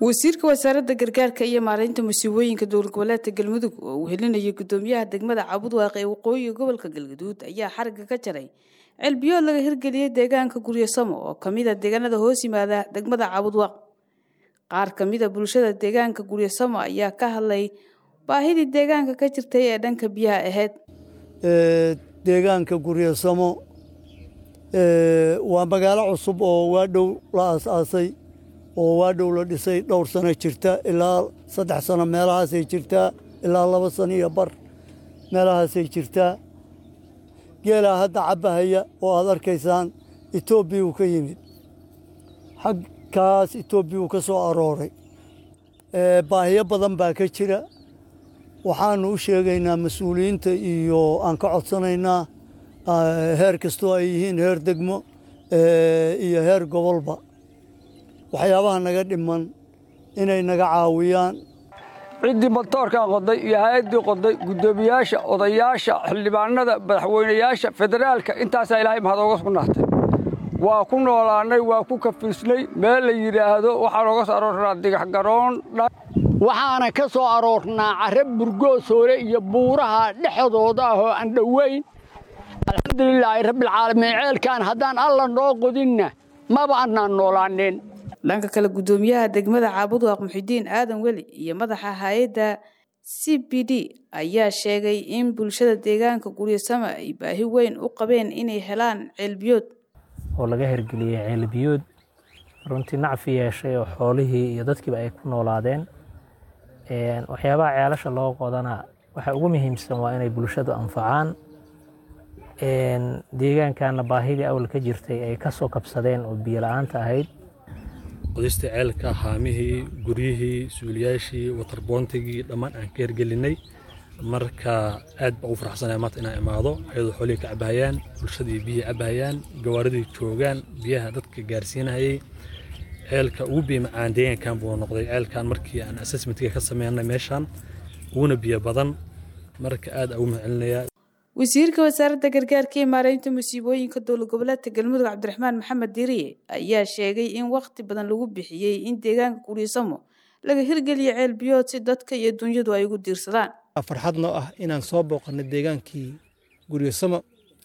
wasiirka wasaaradda gargaarka iyo maareynta musiibooyinka dowlad goboleedka galmudug oo uu helinayay gudoomiyaha degmada cabudwaaq ee waqooyiga gobolka galgaduud ayaa xariga ka jaray celbiyood laga hirgeliyey deegaanka guryasamo oo kamida deegaanada hoos yimaada degmada cabudwaaq qaar kamida bulshada deegaanka guryasamo ayaa ka hadlay baahidii deegaanka ka jirtay ee dhanka biyaha ahayd deegaanka guryasamo waa magaalo cusub oo waadhow la aas-aasay oo waadhow la dhisay dhowr sano jirta ilaa saddex sano meelahaasay jirtaa ilaa laba sano iyo bar meelahaasay jirtaa geelaa hadda cabbahaya oo aad arkaysaan etoobiya uu ka yimid xagkaas etoobiya uu ka soo arooray baahiyo badan baa ka jira waxaanu u sheegaynaa mas-uuliyiinta iyo aan ka codsanaynaa heer kastoo ay yihiin heer degmo iyo heer gobolba waxyaabaha naga dhiman inay naga caawiyaan ciddii matoorkan qoday iyo hay-addii qoday guddoomiyaasha odayaasha xildhibaanada madaxweynayaasha federaalka intaasaa ilaahay mahadooga sugnaatay waa ku noolaannay waa ku kafiisnay meel la yidhaahdo waxaa nooga soo aroornaa digax garoon waxaana ka soo aroornaa carre burgoosoole iyo buuraha dhexdooda ah oo aan dhoweyn alxamdulilaahi rabbilcaalamiin ceelkaan haddaan alla noo qodinna maba annaan noolaaneen dhanka kale guddoomiyaha degmada caabudwaaq muxidiin aadan weli iyo madaxa hay-adda c b d ayaa sheegay in bulshada deegaanka guryasama ay baahi weyn u qabeen inay helaan ceelbiyood oo laga hirgeliyey ceelbiyood runtii nacfi yeeshay oo xoolihii iyo dadkiiba ay ku noolaadeen waxyaabaha ceelasha loo qodana waxa ugu muhiimsan waa inay bulshadu anfacaan deegaankanna baahidii awal ka jirtay ay ka soo kabsadeen oo biyo la-aanta ahayd qodista ceelka haamihii guryihii suuliyaashii watarboontigii dhammaan aan ka hirgelinay marka aad baa ugu faraxsanaya maanta inaan imaado ayadoo xoolihii ka cabahayaan bulshadii biyihii cabahayaan gawaaridii joogaan biyaha dadka gaarsiinayay ceelka ugu biyo macaan deegaankan buu noqday ceelkan markii aan assessmentga ka sameynay meeshan uguna biyo badan marka aad ugu mahadcelinayaa wasiirka wasaaradda gargaarka iyo maareynta musiibooyinka dowlad goboleedka galmudug cabdiraxmaan maxamed diriye ayaa sheegay in wakhti badan lagu bixiyey in deegaanka guryasamo laga hirgeliyo ceelbiyood si dadka iyo dunyadu ay ugu diirsadaan farxad noo ah inaan soo booqanay deegaankii guryasamo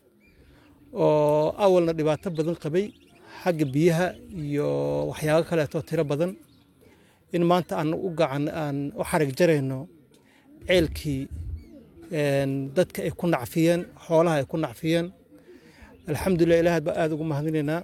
oo awalna dhibaato badan qabay xagga biyaha iyo waxyaabo kaleetoo tiro badan in maanta aan u gacan aan u xarig jarayno ceelkii dadka ay ku nacfiyeen xoolaha ay ku nacfiyeen alxamdulilah ilaahad baa aada ugu mahadinaynaa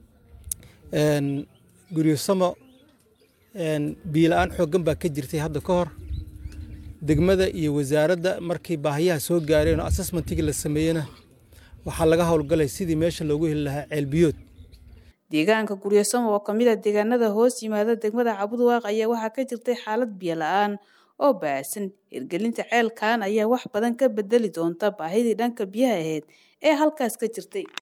guryosamo biyo la-aan xooggan baa ka jirtay hadda ka hor degmada iyo wasaaradda markii baahiyaha soo gaareen oo assessmentigii la sameeyena waxaa laga howlgalay sidii meesha loogu heli lahaa ceelbiyood deegaanka guryasamo oo kamid a deegaanada hoos yimaada degmada cabudwaaq ayaa waxaa ka jirtay xaalad biyo la-aan oo baasan hirgelinta ceelkan ayaa wax badan ka bedeli doonta baahidii dhanka biyaha ahayd ee halkaas ka jirtay